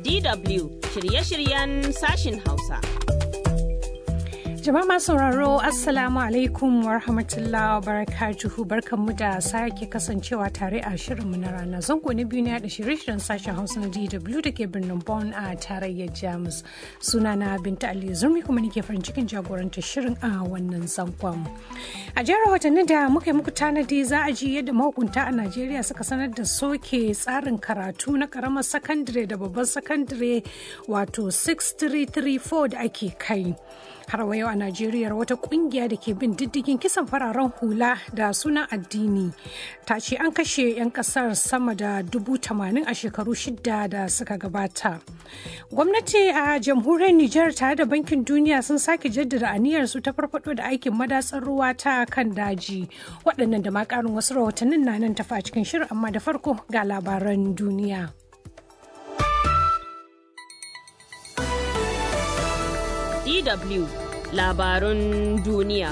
DW shirye-shiryen sashin Hausa. Jama'a masu sauraro Assalamu alaikum wa rahmatullahi wa barakatuhu barkanmu da sake kasancewa tare a shirinmu na rana zango na biyu ne da shirye-shiryen sashen Hausa na DW da ke birnin Bonn a tarayyar Jamus. Sunana Binta Ali Zurmi kuma nake farin cikin jagorantar shirin a wannan zangon. A jihar rahotannin da muka yi muku tanadi za a ji yadda mahukunta a Najeriya suka sanar da soke tsarin karatu na karamar sakandare da babban sakandare wato 6334 da ake kai. har wa yau a Najeriya wata kungiya da ke bin diddigin kisan fararen hula da sunan addini ta ce an kashe 'yan kasar sama da dubu tamanin a shekaru shida da suka gabata. Gwamnati a jamhuriyar Nijar tare da bankin duniya sun sake jaddada aniyarsu ta farfado da aikin madatsar ruwa ta kan daji. Waɗannan da ma ƙarin wasu rahotannin na nan tafa a cikin shirin amma da farko ga labaran duniya. DW labarun duniya.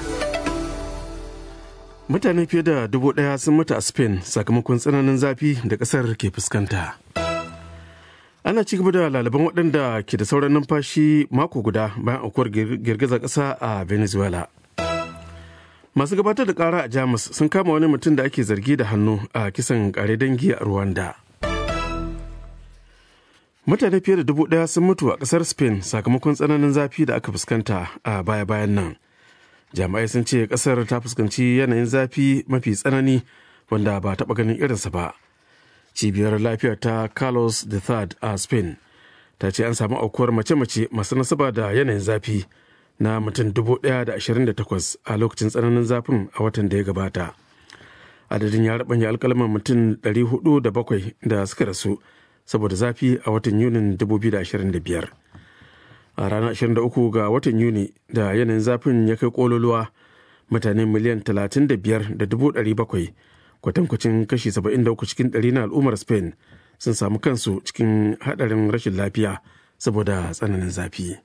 Mutane fiye da dubu ɗaya sun mutu a Spain sakamakon tsananin zafi da ƙasar ke fuskanta. Ana ci gaba da lalaban waɗanda ke da sauran numfashi mako guda bayan aukuwar girgizar ƙasa a Venezuela. Masu gabatar da ƙara a Jamus sun kama wani mutum da ake zargi da hannu a kisan ƙare dangi a Rwanda. mutane fiye da dubu ɗaya sun mutu a ƙasar spain sakamakon tsananin zafi da aka fuskanta a baya-bayan nan jami'ai sun ce ƙasar ta fuskanci yanayin zafi mafi tsanani wanda ba taɓa ganin irinsa ba cibiyar lafiya ta carlos III a spain ta ce an samu aukuwar mace-mace masu nasaba da yanayin zafi na mutum takwas a lokacin tsananin zafin a watan da ya gabata adadin ya rabanya alkalman mutum 407 da suka rasu saboda zafi a watan yunin 2025 a ranar 23 ga watan yuni da yanayin zafin ya kai kololuwa mutane miliyan 35,700 kwatankwacin kashi 73 cikin ɗari na al'ummar spain sun samu kansu cikin haɗarin rashin lafiya saboda tsananin zafi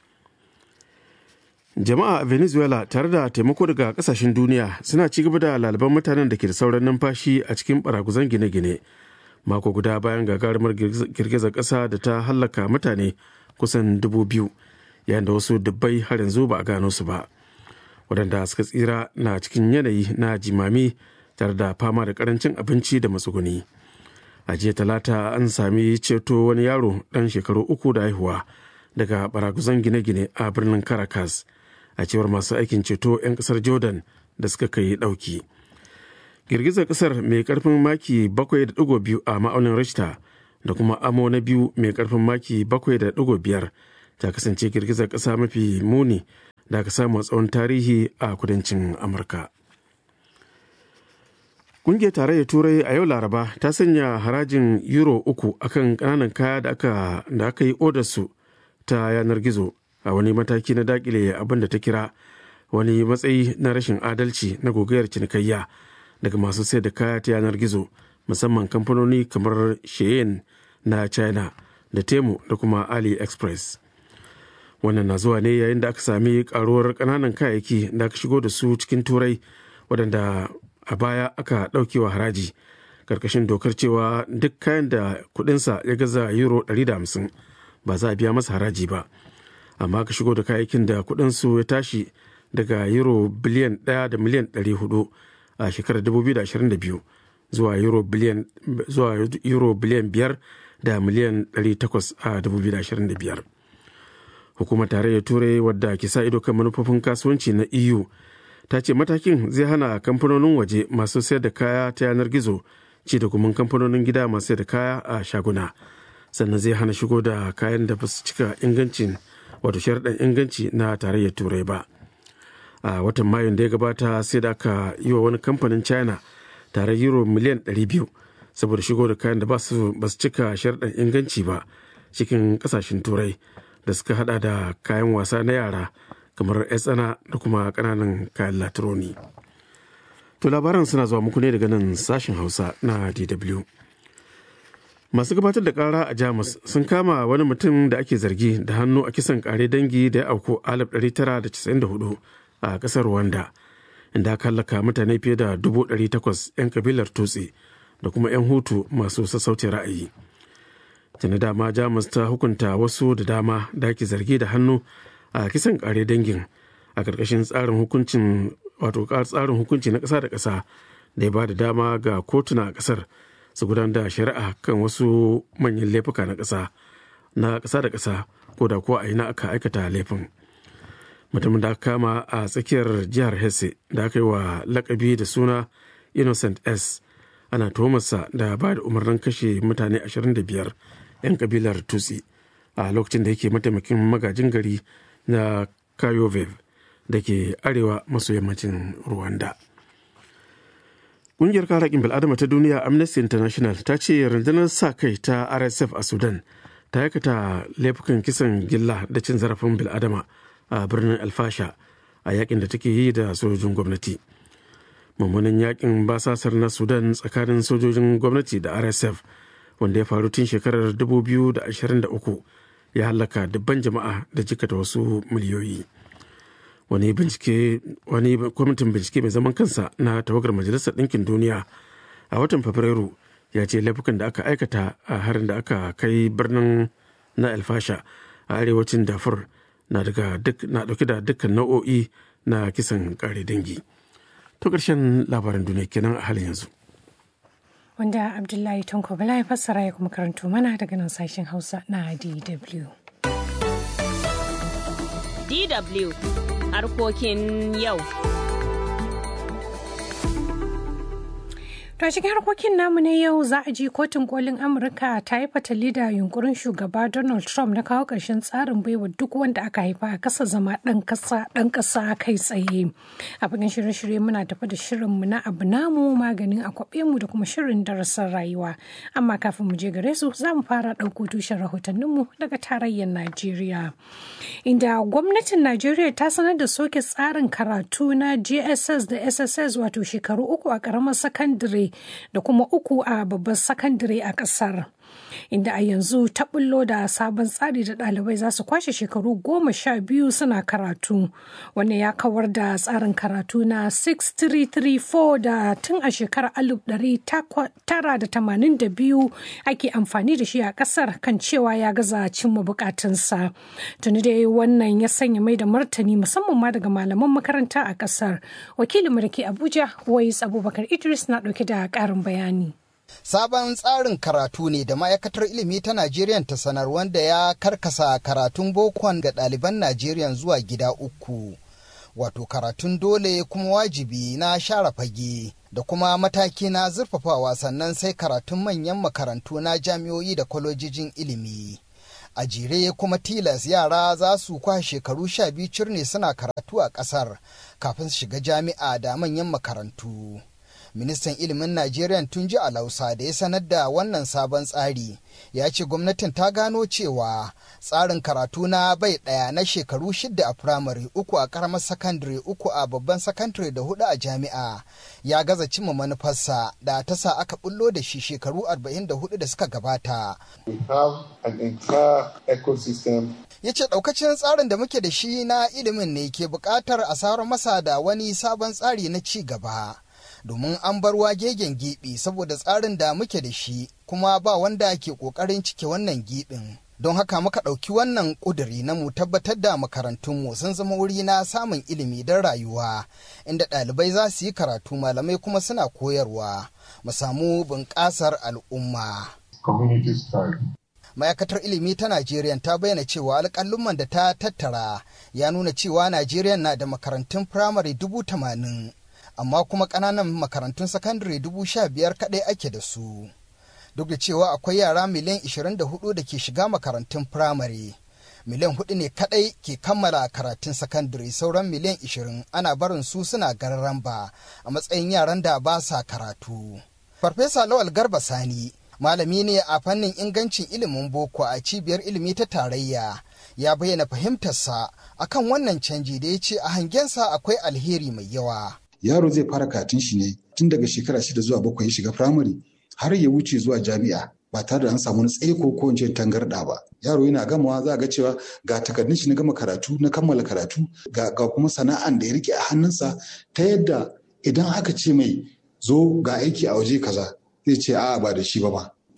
jama'a a venezuela tare da taimako daga kasashen duniya suna ci gaba da lalaban mutanen da ke da sauran numfashi a cikin baraguzan gine-gine mako guda bayan gagarumar girgizar ƙasa da ta hallaka mutane kusan dubu biyu yayin da wasu dubbai har yanzu ba a gano su ba waɗanda suka tsira na cikin yanayi na jimami tare da fama da karancin abinci da matsuguni a jiya talata an sami ceto wani yaro ɗan shekaru uku da haihuwa daga baraguzan gine-gine a birnin caracas a cewar masu aikin ceto 'yan ƙasar jordan da suka kai ɗauki. girgizar kasar mai karfin maki 7.2 a ma'aunin richter da kuma amo na biyu mai karfin maki 7.5 ta kasance girgizar kasa mafi muni da aka samu tsawon tarihi a kudancin amurka kungiyar tarayyar turai a yau laraba ta sanya harajin euro uku akan kananan kaya da aka da aka yi odarsu ta yanar gizo a wani mataki na dakile abin da ta kira wani matsayi na rashin adalci na gogayar cinikayya daga masu sayar da kaya ta yanar gizo musamman kamfanoni kamar shein na china da temu da kuma aliexpress wannan na zuwa ne yayin da aka sami karuwar kananan kayayyaki da aka shigo da su cikin turai waɗanda a baya aka ɗaukewa haraji karkashin dokar cewa duk kayan da kudinsa ya gaza euro 150 ba za a biya masa haraji ba amma aka shigo da kayayyakin da kudinsu ya tashi daga euro biliyan 1 da miliyan 400 a shekarar 2022 zuwa euro biliyan zuwa euro biliyan 5 da miliyan 800 a 2025 hukumar tarayyar turai wadda ke sa ido kan manufofin kasuwanci na eu ta ce matakin zai hana kamfanonin waje masu sayar da kaya ta yanar gizo ci da gumin kamfanonin gida masu sayar da kaya a shaguna sannan zai hana shigo da kayan da ba su cika ingancin wato sharaɗin inganci na tarayyar turai ba a watan mayun da ya gabata sai da aka yi wa wani kamfanin china tare euro miliyan 200 saboda shigo da kayan da ba su cika sharɗin inganci ba cikin kasashen turai da suka hada da kayan wasa na yara kamar tsana da kuma ƙananan kayan latironi to labaran suna zuwa muku ne daga nan sashen hausa na dw masu gabatar da kara a jamus sun kama wani mutum da ake zargi da hannu a kisan kare dangi da ya auku 1994 a kasar rwanda inda aka hallaka mutane fiye da 800 'yan kabilar tutsi da kuma 'yan hutu masu sassauci ra'ayi tuni dama jamus ta hukunta wasu da dama da ake zargi da hannu a kisan kare dangin a ƙarƙashin tsarin hukuncin wato tsarin hukunci na ƙasa da ƙasa da ya ba da dama ga kotuna a ƙasar su gudanar da shari'a kan wasu manyan laifuka na ƙasa na ƙasa da ƙasa ko da ko a ina aka aikata laifin mutumin da aka kama a tsakiyar jihar hesse da aka yi wa lakabi da suna innocent s ana tuhumarsa da ba da umarnin kashe mutane 25 'yan kabilar tutsi a lokacin da yake mataimakin magajin gari na kayovev da ke arewa maso yammacin rwanda ƙungiyar kare haƙƙin bil'adama ta duniya amnesty international ta ce rundunar sa kai ta rsf a sudan ta aikata laifukan kisan gilla da cin zarafin bil'adama a birnin alfasha a yakin da take yi da sojojin gwamnati mummunan yakin basasar na sudan tsakanin sojojin gwamnati da rsf wanda ya faru tun shekarar 2023 ya hallaka dubban jama'a da jikata wasu miliyoyi wani bincike wani kwamitin bincike mai zaman kansa na tawagar majalisar ɗinkin duniya a watan fabrairu ya ce laifukan da aka aikata a harin da aka kai birnin na alfasha a arewacin dafur na dauke da dukkan nau'o'i na kisan kare dangi to ƙarshen labaran duniya kenan a halin yanzu wanda abdullahi tanko bala ya fassara ya kuma karanto mana daga nan sashen hausa na dw DW harkokin yau. To a cikin harkokin namu na yau za a ji kotun kolin Amurka ta yi fatali da yunkurin shugaba Donald Trump na kawo ƙarshen tsarin baiwa duk wanda aka haifa a kasa zama ɗan ƙasa ɗan ƙasa kai tsaye. A fagen shirye-shirye muna tafi da shirinmu na abu namu maganin a kwaɓe mu da kuma shirin darasin rayuwa. Amma kafin mu je gare su za mu fara ɗauko tushen rahotanninmu daga tarayyar Najeriya. Inda gwamnatin Najeriya ta sanar da soke tsarin karatu na JSS da SSS wato shekaru uku a ƙaramar sakandare da kuma uku a babban sakandare a kasar inda a yanzu ta bullo da sabon tsari da ɗalibai za su kwashe shekaru goma sha biyu suna karatu wanda ya kawar da tsarin karatu na 6334 da tun a shekarar 1982 ake amfani da shi a kasar kan cewa ya gaza cimma bukatunsa tuni dai wannan ya sanya mai da martani musamman ma daga malaman makaranta a kasar wakilin da ke abuja wais abubakar idris na ɗauke da ƙarin bayani Sabon tsarin karatu ne da ma'aikatar ilimi ta Najeriya ta sanar wanda ya karkasa karatun bokon ga ɗaliban Najeriya zuwa gida uku. Wato karatun dole kuma wajibi na share fage da kuma mataki na zurfafawa sannan sai karatun manyan makarantu na jami'o'i da kwalojijin ilimi. A jere kuma tilas yara za su kwa shekaru sha biyu cirne suna karatu a ƙasar kafin su shiga jami'a da manyan makarantu. ministan ilimin najeriya tunji alausa da ya sanar da wannan sabon tsari ya ce gwamnatin ta gano cewa tsarin karatu na bai ɗaya na shekaru shida a firamare uku a karamar sakandare uku a babban sakandare da hudu a jami'a ya gaza cimma manufarsa da ta sa aka bullo da shi shekaru 44 da suka gabata ya ce ɗaukacin tsarin da muke da shi na ilimin ne ke buƙatar a saurar masa da wani sabon tsari na ci gaba domin an bar wagegen giɓi saboda tsarin da muke da shi kuma ba wanda ke ƙoƙarin cike wannan giɓin. Don haka muka ɗauki wannan ƙuduri na mu tabbatar da makarantunmu sun zama wuri na samun ilimi don rayuwa, inda ɗalibai za su yi karatu malamai kuma suna koyarwa, mu samu bunƙasar al'umma. ma'aikatar ilimi ta Najeriya ta bayyana cewa alƙalumman da ta tattara ya nuna cewa Najeriya na da makarantun firamare dubu tamanin amma kuma ƙananan makarantun sakandare dubu sha biyar kaɗai ake da su. Duk da cewa akwai yara miliyan 24 da ke shiga makarantun firamare. Miliyan hudu ne kaɗai ke kammala karatun sakandare sauran miliyan 20 ana barin su suna gararan ba a matsayin yaran da ba sa karatu. Farfesa Lawal Garba Sani malami ne a fannin ingancin ilimin boko a cibiyar ilimi ta tarayya ya bayyana fahimtarsa akan wannan canji da ya ce a hangensa akwai alheri mai yawa. yaro zai fara karatun shi ne tun daga shekara shida zuwa bakwai ya shiga firamare har ya wuce zuwa jami'a ba tare da an samu wani tsaiko ko wance tangarɗa ba yaro yana gamawa za a ga cewa ga takardun shi na gama karatu na kammala karatu ga, ga kuma sana'an da ya rike a hannunsa ta yadda idan aka ce mai zo ga aiki a waje kaza zai ce a'a ba da shi ba ba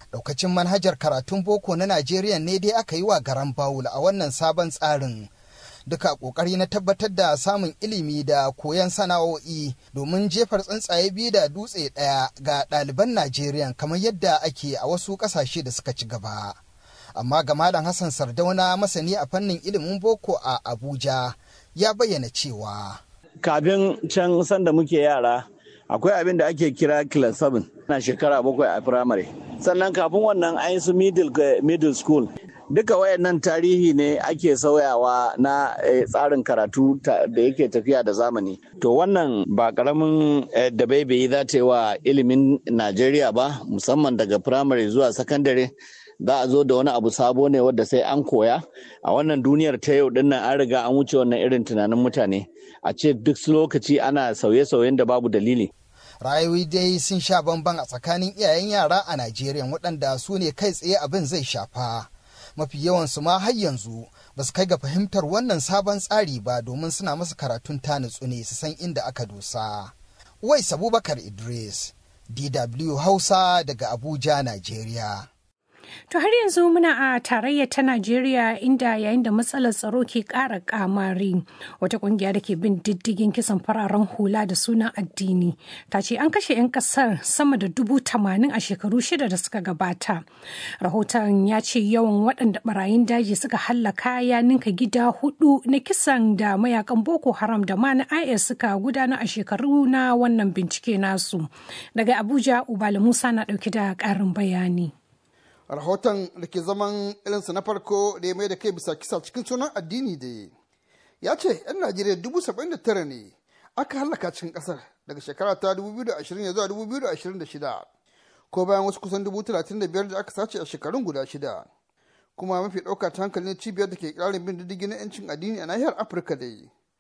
Daukacin manhajar karatun boko na Najeriya ne dai aka yi wa garan bawul a wannan sabon tsarin. Duka ƙoƙari na tabbatar da samun ilimi da koyon sana'o'i domin jefar tsuntsaye biyu da dutse ɗaya ga ɗaliban Najeriya kamar yadda ake a wasu ƙasashe da suka ci gaba. Amma ga Malam Hassan Sardauna masani a fannin ilimin boko a Abuja ya bayyana cewa. Kafin can sanda muke yara akwai abin da ake kira class 7 na shekara bakwai a firamare sannan kafin wannan an yi su middle school duka wayannan tarihi ne ake sauyawa na tsarin karatu da yake tafiya da zamani to wannan ba karamin da baibayi za ta yi wa ilimin najeriya ba musamman daga firamare zuwa sakandare za a zo da wani abu sabo ne wadda sai an koya a wannan duniyar ta yau dinnan an riga an wuce wannan irin tunanin mutane a ce duk lokaci ana sauye-sauyen da babu dalili rayuwi dai sun sha bamban a tsakanin iyayen yara a Najeriya waɗanda su ne kai tsaye abin zai shafa. Mafi yawansu ma har yanzu ba su kai ga fahimtar wannan sabon tsari ba domin suna masa karatun ta nutsu ne su san inda aka dosa. Wai Abubakar Idris, DW Hausa daga Abuja, Najeriya. To har yanzu muna a tarayya ta Najeriya inda yayin da matsalar tsaro ke ƙara kamari wata ƙungiya da ke bin diddigin kisan fararen hula da sunan addini ta ce an kashe 'yan ƙasar sama da dubu tamanin a shekaru shida da suka gabata. Rahoton ya ce yawan waɗanda barayin daji suka hallaka ya ninka gida hudu na kisan da mayakan Boko Haram da ma na IS suka gudana a shekaru na wannan bincike nasu. Daga Abuja, Ubala Musa na ɗauki da ƙarin bayani. rahoton da ke zaman irinsa na farko da ya mai da kai bisa kisa cikin sunan addini da ya ce 'yan najeriya dubu saba'in da tara ne aka hallaka cikin kasar daga shekara ta 2020 zuwa 2026 ko bayan wasu kusan dubu talatin da biyar da aka sace a shekarun guda shida kuma mafi ɗauka ta hankalin cibiyar da ke ƙarin bin diddigi na 'yancin addini a nahiyar afirka da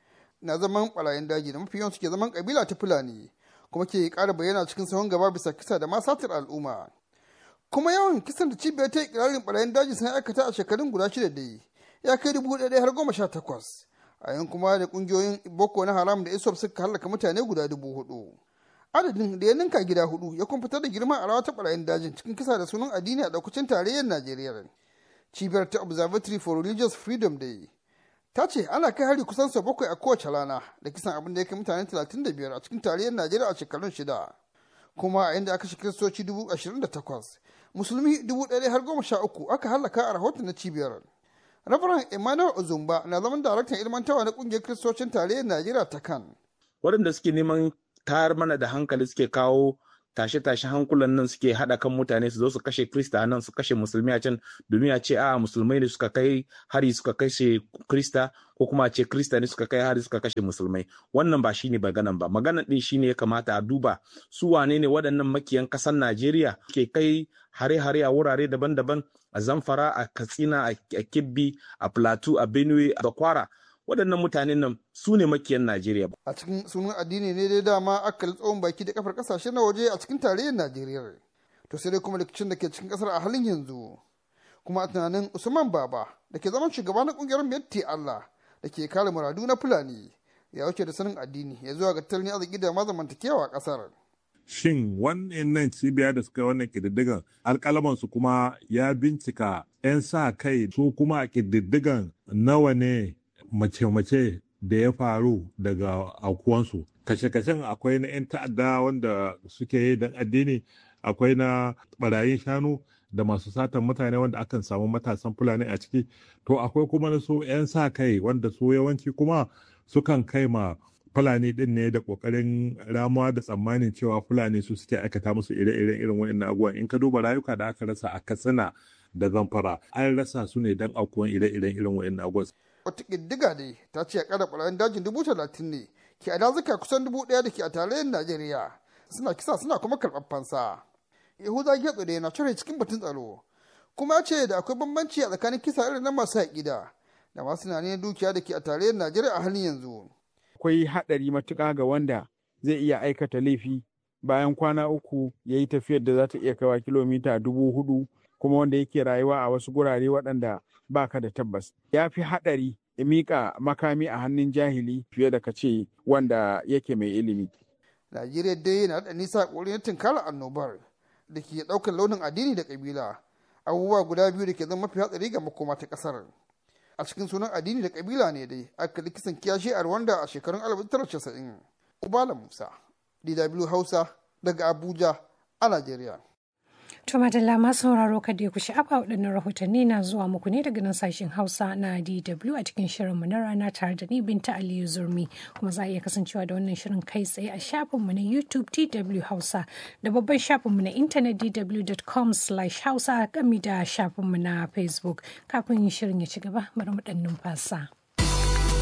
na zaman ɓarayin daji da mafi yawan suke zaman ƙabila ta fulani kuma ke ƙara bayyana cikin sahun gaba bisa kisa da ma satar al'umma kuma yawan kisan da cibiyar ta ikirarin barayin daji sun aikata a shekarun guda shida da ya kai dubu ɗaya har goma sha takwas a yan kuma da ƙungiyoyin boko na haram da isop suka halaka mutane guda dubu hudu adadin da ya ninka gida hudu ya kuma fitar da girma a rawa ta barayin dajin cikin kisa da sunan addini a ɗaukacin tarayyar najeriya cibiyar ta observatory for religious freedom da ta ce ana kai hari kusan sau bakwai a kowace rana da kisan abin da ya kai mutane talatin da biyar a cikin tarayyar najeriya a shekarun shida kuma a inda aka shi kiristoci dubu ashirin da takwas musulmi dubu ɗaya har goma sha uku aka hallaka a rahoton na cibiyar rabaran emmanuel ozumba na zaman daraktan ilmantawa na ƙungiyar kiristocin tarayyar najeriya ta kan waɗanda suke neman tayar mana da hankali suke kawo tashe-tashe hankulan nan suke haɗa kan mutane su zo su kashe krista nan su kashe musulmi a can domin a ce a musulmai ne suka kai hari suka kashe krista ko kuma a ce krista ne suka kai hari suka kashe musulmai wannan ba shine maganan ba maganan din shine ya kamata a duba su wane ne waɗannan makiyan ƙasar najeriya ke kai hare-hare a wurare daban-daban a zamfara a katsina a kibbi a plateau a benue a kwara waɗannan mutanen nan su ne makiyan Najeriya. A cikin sunan addini ne dai dama aka tsohon baki da kafar kasashe na waje a cikin tarayyar Najeriya. To sai dai kuma rikicin da ke cikin kasar a halin yanzu. Kuma a tunanin Usman Baba da ke zaman shugaba na kungiyar Miyatti Allah da ke kare muradu na Fulani ya wuce da sanin addini ya zuwa ga tattalin arziki da mazamantakewa a kasar. Shin wannan cibiya da suka wannan kididdigan alkalamansu kuma ya bincika 'yan sa kai su kuma a kididdigan nawa ne mace-mace da ya faru daga aukuwansu kashe-kashen akwai na 'yan ta'adda wanda suke yi don addini akwai na barayin shanu da masu satan mutane wanda akan samu matasan fulani a ciki to akwai kuma na su 'yan sa kai wanda su yawanci kuma sukan kai ma fulani din ne da kokarin ramuwa da tsammanin cewa fulani su suke aikata musu ire-iren irin wa'annan abubuwan in ka duba rayuka da aka rasa a katsina da zamfara an rasa su ne don aukuwan ire-iren irin wa'annan abubuwan wata ƙiddiga ne ta ce a ƙara ɓarayin dajin dubu talatin ne ke a dazuka kusan dubu ɗaya da ke a tarayyar najeriya suna kisa suna kuma karɓar fansa yahuda getso da yana cire cikin batun tsaro kuma ya ce da akwai bambanci a tsakanin kisa irin na masu haƙida da masu tunanin dukiya da ke a tarayyar najeriya a halin yanzu akwai haɗari matuƙa ga wanda zai iya aikata laifi bayan kwana uku ya yi tafiyar da za ta iya kaiwa kilomita dubu hudu kuma wanda yake rayuwa a wasu gurare waɗanda ba ka da tabbas ya fi haɗari ya miƙa makami a hannun jahili fiye da ka ce wanda yake mai ilimi. Najeriya dai na da nisa ƙoƙarin tunkarar annobar da ke ɗaukar launin addini da ƙabila abubuwa guda biyu da ke zama mafi hatsari ga makoma ta ƙasar a cikin sunan addini da ƙabila ne dai aka kisan kiyashi a rwanda a shekarun 1990 ubala musa dw hausa daga abuja a najeriya To madalla masu sauraro kada ya ku sha'afa waɗannan rahotanni na zuwa muku ne daga nan sashen Hausa na DW a cikin shirinmu na rana tare da ni Binta Aliyu Zurmi kuma za a iya kasancewa da wannan shirin kai tsaye a shafinmu na YouTube DW Hausa da babban shafinmu na intanet dw.com/hausa gami da shafinmu na Facebook kafin shirin ya ci gaba bari mu ɗan numfasa.